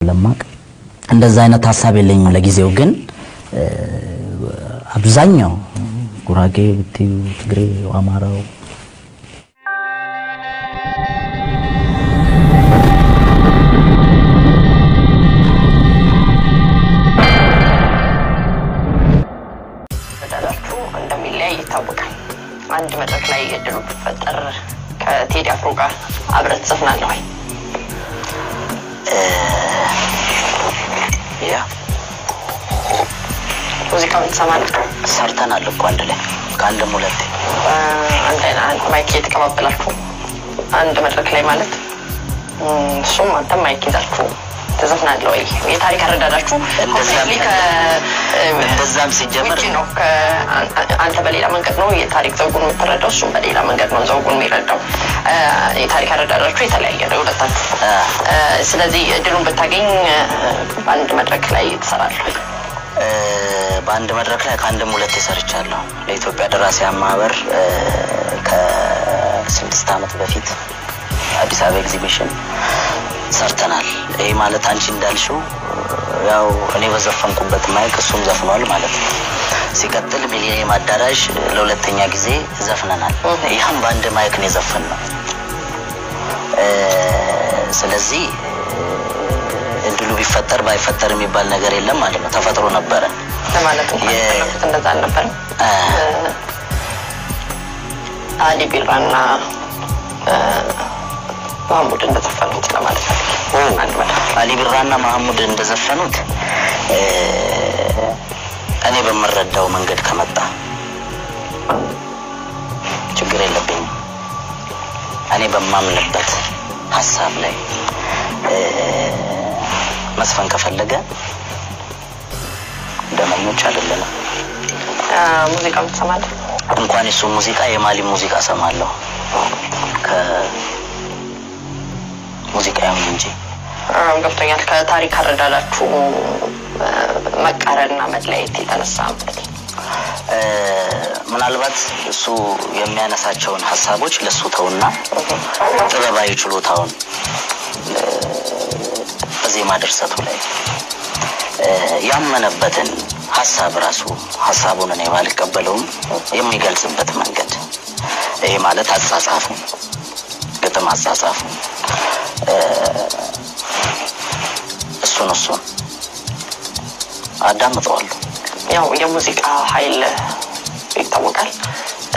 ለማቅ እንደዛ አይነት ሀሳብ የለኝም ለጊዜው። ግን አብዛኛው ጉራጌ ብትዩ፣ ትግሬ፣ አማራው በዳላችሁ እንደሚለያይ ይታወቃል። አንድ መድረክ ላይ እድሉ ቢፈጠር ከቴዲ አፍሮ ጋር አብረህ ትዘፍናለህ ወይ? ያ ሙዚቃውን ትሰማለህ? ሰርተናል እኮ አንድ ላይ ከአንድም ሁለቴ አንድ አይነት አንድ ማይክ እየተቀባበላችሁ አንድ መድረክ ላይ ማለት እም፣ እሱም አንተም ማይክ ይዛችሁ ትዘፍናለህ ወይ? የታሪክ አረዳዳችሁ እንደዛም completely ከ- እንደዛም ሲጀመር ውጪ ነው። ከአን- አንተ በሌላ መንገድ ነው የታሪክ ዘውጉን የምትረዳው፣ እሱም በሌላ መንገድ ነው ዘውጉን የሚረዳው። አ፣ የታሪክ አረዳዳችሁ የተለያየ ነው የሁለታችሁ። አ፣ አ፣ ስለዚህ እድሉን ብታገኝ አ፣ በአንድ መድረክ ላይ ትሰራለህ። እ፣ በአንድ መድረክ ላይ ከአንድም ሁለቴ ሰርቻለሁ። ለኢትዮጵያ ደራሲያን ማህበር እ፣ ከስድስት ዓመት በፊት አዲስ አበባ ኤግዚቢሽን ሰርተናል። ይህ ማለት አንቺ እንዳልሽው ያው እኔ በዘፈንኩበት ማይክ እሱም ዘፍኗል ማለት ነው። ሲቀጥል ሚሊኒየም አዳራሽ ለሁለተኛ ጊዜ ዘፍነናል። ይህም በአንድ ማይክ ነው የዘፈን ነው። ስለዚህ እድሉ ቢፈጠር ባይፈጠር የሚባል ነገር የለም ማለት ነው። ተፈጥሮ ነበረ። ለማለት እንኳን የ- የፈለኩት እንደዛ አልነበረም። አ፣ አሊ ቢራና አ፣ ማህሙድ እንደዘፈኑት ለማለት ፈልጌ አንድ መድረክ አሊ ቢራና መሐሙድ እንደዘፈኑት እ፣ እኔ በምረዳው መንገድ ከመጣ ችግር የለብኝም። እኔ በማምንበት ሀሳብ ላይ እ፣ መስፈን ከፈለገ ደመኞች አይደለንም። አ፣ ሙዚቃውን ትሰማለህ? እንኳን የሱ ሙዚቃ የማሊ ሙዚቃ ሰማለሁ ከሙዚቃ ይሁን እንጂ አዎ፣ ገብቶኛል። ከታሪክ አረዳዳችሁ አ፣ መቃረንና መለያየት የተነሳ ማለት ነው። እ፣ ምናልባት እሱ የሚያነሳቸውን ሀሳቦች ለሱ ተውና ጥበባዊ ችሎታውን እ፣ በዜማ ድርሰቱ ላይ እ፣ ያመነበትን ሀሳብ ራሱ ሀሳቡን እኔ ባልቀበለውም የሚገልጽበት መንገድ ይሄ ማለት አጻጻፉ ግጥም አጻጻፉ እ፣ እሱን እሱን አዳምጠዋለሁ። ያው የሙዚቃ ኃይል ይታወቃል። አ፣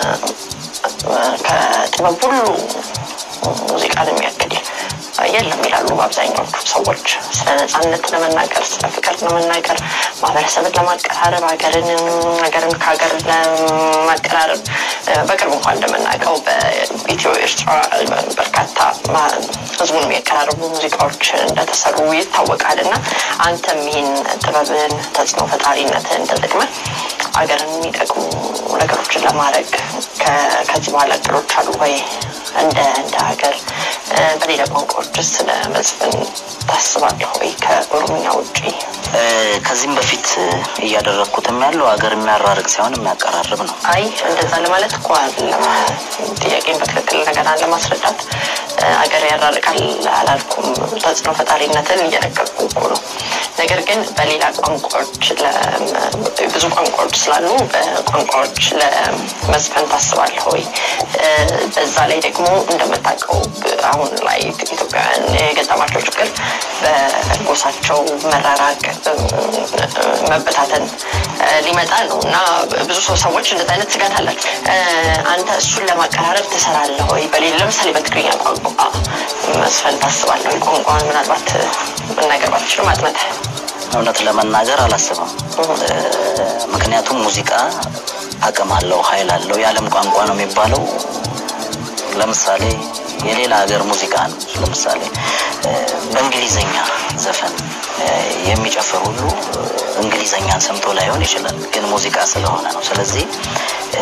ከጥበብ ሁሉ ሙዚቃን የሚያክል የለም ይላሉ በአብዛኛዎቹ ሰዎች። ስለ ነጻነት ለመናገር፣ ስለ ፍቅር ለመናገር፣ ማህበረሰብን ለማቀራረብ፣ ሀገርን ሀገርን ከሀገር ለማቀራረብ አ፣ በቅርብ እንኳን እንደምናውቀው በኢትዮ ኤርትራ በርካታ ማ- ህዝቡን የሚያቀራርቡ ሙዚቃዎች እንደተሰሩ ይታወቃል። እና አንተም ይህን ጥበብን ተጽዕኖ ፈጣሪነትን ተጠቅመህ ሀገርን የሚጠቅሙ ነገሮችን ለማድረግ ከ- ከዚህ በኋላ እቅዶች አሉ ወይ? እንደ እንደ ሀገር እ፣ በሌላ ቋንቋዎች ስለ መዝፈን ታስባለህ ወይ? ከኦሮምኛ ውጪ እ፣ ከዚህም በፊት እያደረግኩትም ያለው ሀገር የሚያራርቅ ሳይሆን የሚያቀራርብ ነው። አይ እንደዛ ለማለት እኮ አይደለም። ጥያቄን በትክክል እንደገና ለማስረዳት እ፣ ሀገር ያራርቃል አላልኩም። ተጽዕኖ ፈጣሪነትን እየነገርኩ እኮ ነው። ነገር ግን በሌላ ቋንቋዎች ለ- ብዙ ቋንቋዎች ስላሉ በቋንቋዎች ለመዝፈን ታስባለህ ወይ? እ፣ በዛ ላይ ደግሞ እንደምታውቀው አሁን ላይ ኢትዮጵያውያን የገጠማቸው ችግር በጎሳቸው መራራቅ፣ መበታተን እ፣ ሊመጣ ነው እና ብዙ ሰው ሰዎች እንደዚ አይነት ስጋት አላቸው። እ፣ አንተ እሱን ለማቀራረብ ትሰራለህ ወይ? በሌላ ለምሳሌ በትግርኛ ቋንቋ መስፈን ታስባለህ ወይ? ቋንቋን ምናልባት መናገር ባትችልም አጥንተህ እውነት ለመናገር አላስብም። እ፣ ምክንያቱም ሙዚቃ አቅም አለው፣ ኃይል አለው። የዓለም ቋንቋ ነው የሚባለው። ለምሳሌ የሌላ ሀገር ሙዚቃ ነው። ለምሳሌ እ፣ በእንግሊዘኛ ዘፈን እ፣ የሚጨፍር ሁሉ እ፣ እንግሊዘኛን ሰምቶ ላይሆን ይችላል፣ ግን ሙዚቃ ስለሆነ ነው። ስለዚህ እ፣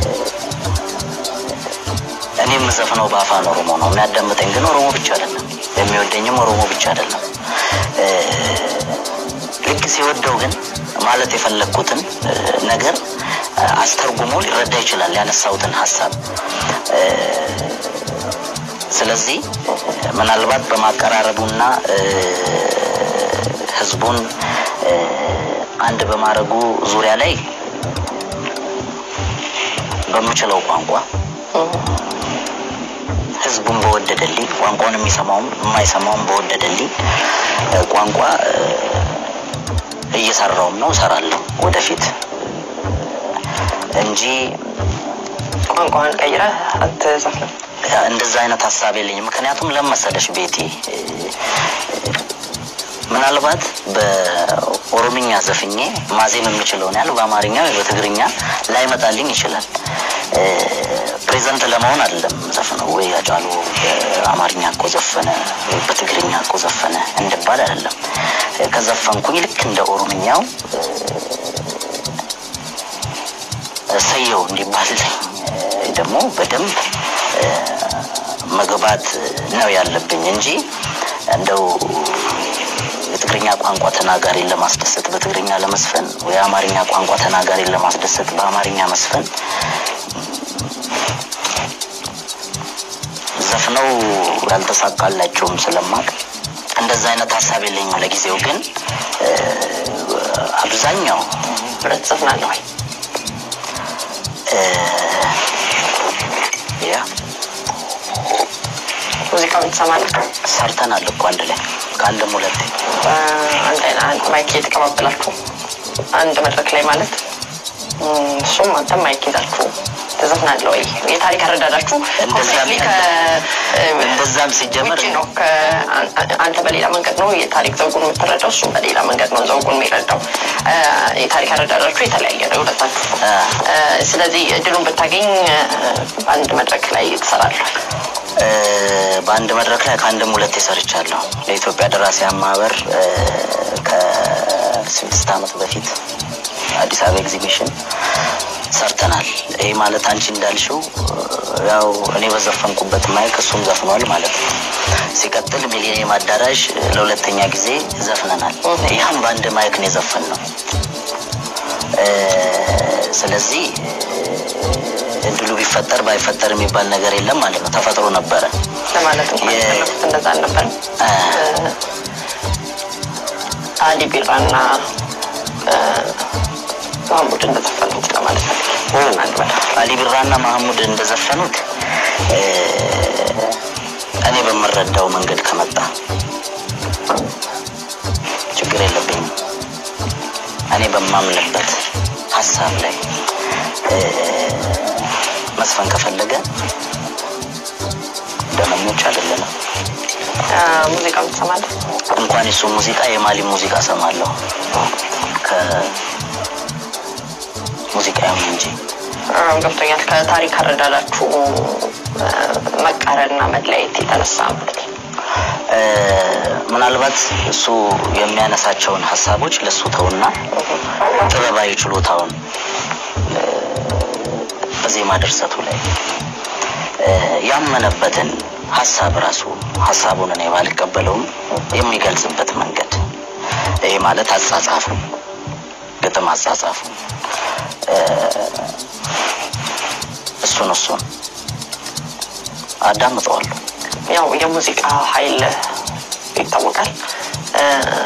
እኔ የምዘፍነው በአፋን ኦሮሞ ነው። የሚያዳምጠኝ ግን ኦሮሞ ብቻ አይደለም፣ የሚወደኝም ኦሮሞ ብቻ አይደለም። እ፣ ልክ ሲወደው ግን ማለት የፈለግኩትን እ፣ ነገር እ፣ አስተርጉሞ ሊረዳ ይችላል ያነሳሁትን ሀሳብ እ፣ ስለዚህ ምናልባት በማቀራረቡና እ፣ ህዝቡን አንድ በማድረጉ ዙሪያ ላይ በምችለው ቋንቋ ህዝቡን በወደደልኝ ቋንቋውን የሚሰማውም የማይሰማውም በወደደልኝ ቋንቋ እየሰራውም ነው እሰራለሁ ወደፊት እንጂ ቋንቋን ቀይረህ አትዘፍንም። እንደዛ አይነት ሀሳብ የለኝም። ምክንያቱም ለመሰለሽ ቤቲ ምናልባት በኦሮምኛ ዘፍኜ ማዜም የምችለውን ያህል በአማርኛ ወይ በትግርኛ ላይመጣልኝ ይችላል። ፕሬዘንት ለመሆን አይደለም ዘፍነው ወይ አጫሉ በአማርኛ እኮ ዘፈነ ወይ በትግርኛ እኮ ዘፈነ እንድባል አይደለም። ከዘፈንኩኝ ልክ እንደ ኦሮምኛው ሰየው እንዲባልልኝ ደግሞ በደንብ መግባት ነው ያለብኝ እንጂ እንደው የትግርኛ ቋንቋ ተናጋሪን ለማስደሰት በትግርኛ ለመስፈን ወይ የአማርኛ ቋንቋ ተናጋሪን ለማስደሰት በአማርኛ መስፈን ዘፍነው ያልተሳካላቸውም ስለማቅ እንደዛ አይነት ሀሳብ የለኝም። ለጊዜው ግን አብዛኛው ብረት ትዘፍናለህ ወይ? ያ ሙዚቃውን ትሰማለህ? ሰርተናል እኮ አንድ ላይ ከአንድም ሁለቴ አንድ አይነት አንድ ማይክ እየተቀባበላችሁ አንድ መድረክ ላይ ማለት እሱም አንተም ማይክ ይዛችሁ ትዘፍናለህ ወይ? የታሪክ አረዳዳችሁ እንደዛም ኮምፕሊትሊ ከ- እንደዛም ሲጀመር ውጭ ነው። አንተ በሌላ መንገድ ነው የታሪክ ዘውጉን የምትረዳው፣ እሱም በሌላ መንገድ ነው ዘውጉን የሚረዳው። የታሪክ አረዳዳችሁ የተለያየ ነው ሁለታችሁ። ስለዚህ እድሉን ብታገኝ በአንድ መድረክ ላይ ትሰራለህ። እ፣ በአንድ መድረክ ላይ ከአንድም ሁለቴ ሰርቻለሁ። ለኢትዮጵያ ደራሲያን ማህበር እ፣ ከስድስት ዓመት በፊት አዲስ አበባ ኤግዚቢሽን ሰርተናል። ይህ ማለት አንቺ እንዳልሽው እ፣ ያው እኔ በዘፈንኩበት ማይክ እሱም ዘፍኗል ማለት ነው። ሲቀጥል ሚሊኒየም አዳራሽ ለሁለተኛ ጊዜ ዘፍነናል። ይህም በአንድ ማይክ ነው የዘፈን ነው። ስለዚህ እድሉ ቢፈጠር ባይፈጠር የሚባል ነገር የለም ማለት ነው። ተፈጥሮ ነበረ። ለማለት እንኳን የ- የፈለኩት እንደዛ አልነበረም። አ፣ አሊ ቢራና ማሙድ እንደዘፈኑት ለማለት ፈልጌ ኦ፣ አንድ መድረክ አሊ ቢራና ማህሙድ እንደዘፈኑት እ፣ እኔ በምረዳው መንገድ ከመጣ ችግር የለብኝም። እኔ በማምንበት ሀሳብ ላይ እ፣ መስፈን ከፈለገ ደመኞች አይደለንም። ሙዚቃውን ትሰማለህ? እንኳን የሱ ሙዚቃ የማሊ ሙዚቃ ሰማለሁ ከሙዚቃውም እንጂ አዎ፣ ገብቶኛል። ከታሪክ አረዳዳችሁ አ፣ መቃረንና መለያየት የተነሳ ማለት ነው። እ፣ ምናልባት እሱ የሚያነሳቸውን ሀሳቦች ለእሱ ተውና ጥበባዊ ችሎታውን እ፣ በዜማ ድርሰቱ ላይ እ፣ ያመነበትን ሀሳብ ራሱ ሀሳቡን እኔ ባልቀበለውም የሚገልጽበት መንገድ ይሄ ማለት አጻጻፉ ግጥም አጻጻፉ እ፣ እሱን እሱን አዳምጠዋለሁ። ያው የሙዚቃ ኃይል ይታወቃል። አ፣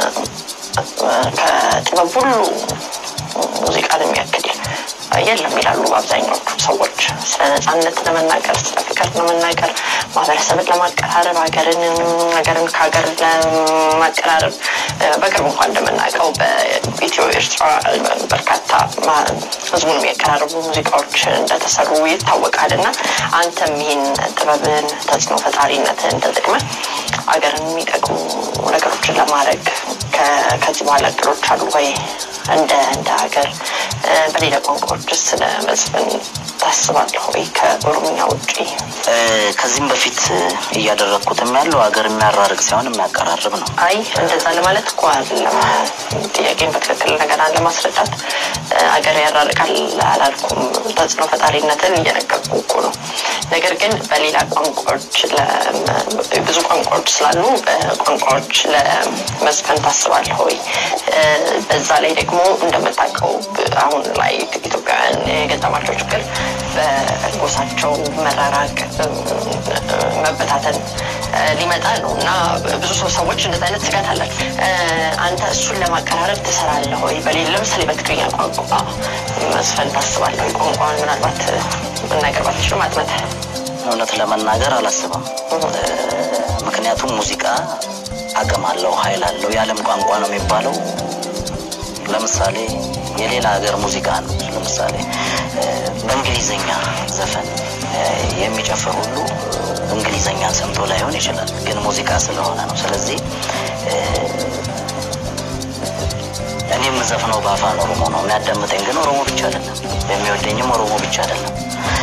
ከጥበብ ሁሉ ሙዚቃን የሚያክል የለም ይላሉ አብዛኛዎቹ ሰዎች። ስለ ነጻነት ለመናገር፣ ስለ ፍቅር ለመናገር፣ ማህበረሰብን ለማቀራረብ፣ ሀገርን ሀገርን ከሀገር ለማቀራረብ አ፣ በቅርብ እንኳን እንደምናውቀው በኢትዮ ኤርትራ በርካታ ማ- ህዝቡን የሚያቀራርቡ ሙዚቃዎች እንደተሰሩ ይታወቃል። እና አንተም ይህን ጥበብን ተጽዕኖ ፈጣሪነትን ተጠቅመ ሀገርን የሚጠቅሙ ነገሮችን ለማድረግ ከ- ከዚህ በኋላ እቅዶች አሉ ወይ? እንደ እንደ ሀገር እ፣ በሌላ ቋንቋዎች ስለ መዝፈን ታስባለህ ወይ? ከኦሮምኛ ውጪ እ፣ ከዚህም በፊት እያደረግኩትም ያለው ሀገር የሚያራርቅ ሳይሆን የሚያቀራርብ ነው። አይ እንደዛ ለማለት እኮ አይደለም። ጥያቄን በትክክል እንደገና ለማስረዳት እ፣ ሀገር ያራርቃል አላልኩም። ተጽዕኖ ፈጣሪነትን እየነገርኩ እኮ ነው። ነገር ግን በሌላ ቋንቋዎች ለ- ብዙ ቋንቋዎች ስላሉ በቋንቋዎች ለመዝፈን ታስባለህ ወይ? እ፣ በዛ ላይ ደግሞ እንደምታውቀው ብ- አሁን ላይ ኢትዮጵያውያን የገጠማቸው ችግር በጎሳቸው መራራቅ፣ መበታተን ሊመጣ ነው እና ብዙ ሰው ሰዎች እንደዚህ አይነት ስጋት አለን። አንተ እሱን ለማቀራረብ ትሰራለህ ወይ? በሌላ ለምሳሌ በትግርኛ ቋንቋ መስፈን ታስባለህ ወይ? ቋንቋን ምናልባት መናገር ባትችልም አጥመተህ እውነት ለመናገር አላስብም። ምክንያቱም ሙዚቃ አቅም አለው፣ ኃይል አለው። የዓለም ቋንቋ ነው የሚባለው። ለምሳሌ የሌላ ሀገር ሙዚቃ ነው። ለምሳሌ በእንግሊዘኛ ዘፈን የሚጨፍር ሁሉ እንግሊዘኛ ሰምቶ ላይሆን ይችላል፣ ግን ሙዚቃ ስለሆነ ነው። ስለዚህ እኔ የምዘፍነው በአፋን ኦሮሞ ነው። የሚያዳምጠኝ ግን ኦሮሞ ብቻ አይደለም፣ የሚወደኝም ኦሮሞ ብቻ አይደለም።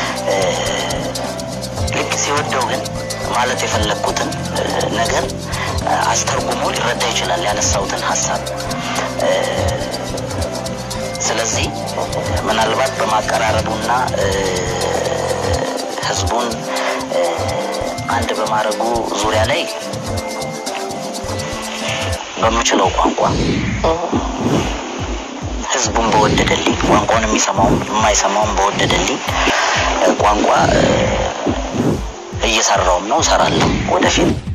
ልክ ሲወደው ግን ማለት የፈለግኩትን ነገር አስተርጉሞ ሊረዳ ይችላል ያነሳሁትን ሀሳብ። ስለዚህ ምናልባት በማቀራረቡና ህዝቡን አንድ በማድረጉ ዙሪያ ላይ በምችለው ቋንቋ ህዝቡን በወደደልኝ ቋንቋውን የሚሰማውም የማይሰማውም በወደደልኝ ቋንቋ እየሰራውም ነው፣ እሰራለሁ ወደፊት